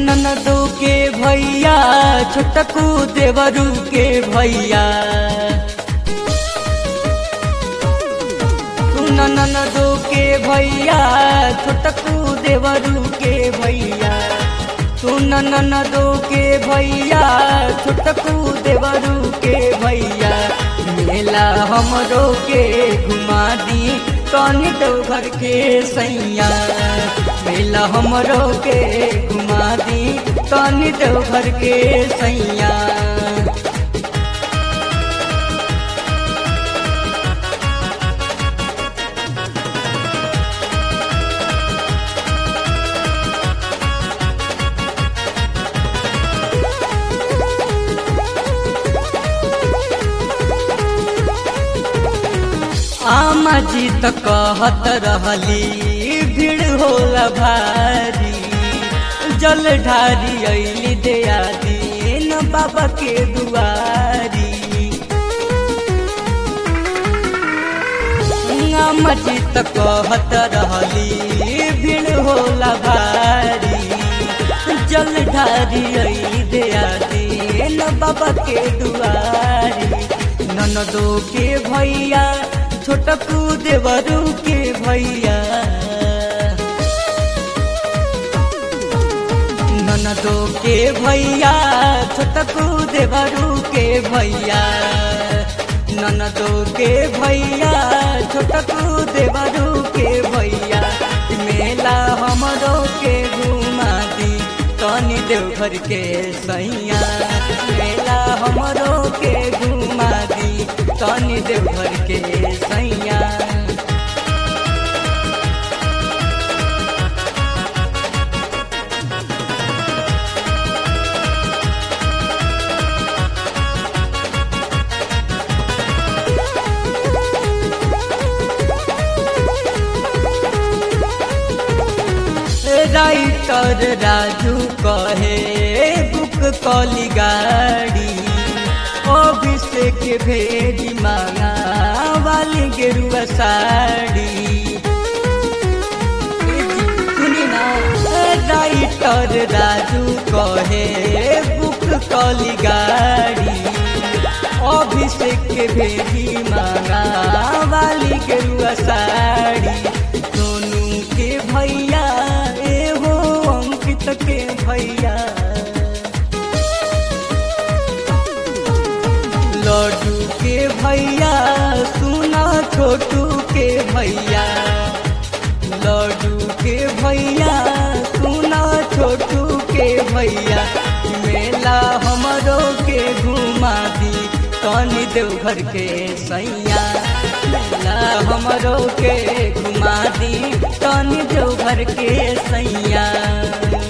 ननदो के भैया छोटकू देवरू के भैया सुन ननदो के भैया छोटकू देवरू के भैया सुन ननदो के भैया छोटकू देवरू के भैया मेला हमरो के घुमा दी कनी तो घर के सैया मेला हमरो के घुमा दी कनी तो घर के सैया आमा जी त कहत रहली भीड़ होला भारी जल ढारी अली दया दीन बाबा के दुआरी आमा जी त कहत रहली भीड़ होला भारी जल ढारी अली दया दीन बाबा के दुआरी ननदो के भैया छोटकू देवरू के भैया ननदो के भैया छोटकू देवरू के भैया ननदो के भैया छोटकू देवरू के भैया मेला हमरो के घुमा दी तनी देवघर के सैया मेला हमरो के घुमा दी तनी देवघर के सैया राइटर राजू कहे बुक कली गाड़ी अभिषेक भेजी मांगा वाली गेरुआ साड़ी सुनी ना राइटर राजू कहे बुक कली गाड़ी अभिषेक भेजी मांगा वाली गेरुआ साड़ी सोनू के भैया एहो अंकित के भैया लड्डू के भैया सुना छोटू के भैया लड्डू के भैया सुना छोटू के भैया मेला हमरो के घुमा दी तनी देवघर के सैया मेला हमरो के घुमा दी तनी देवघर के सैया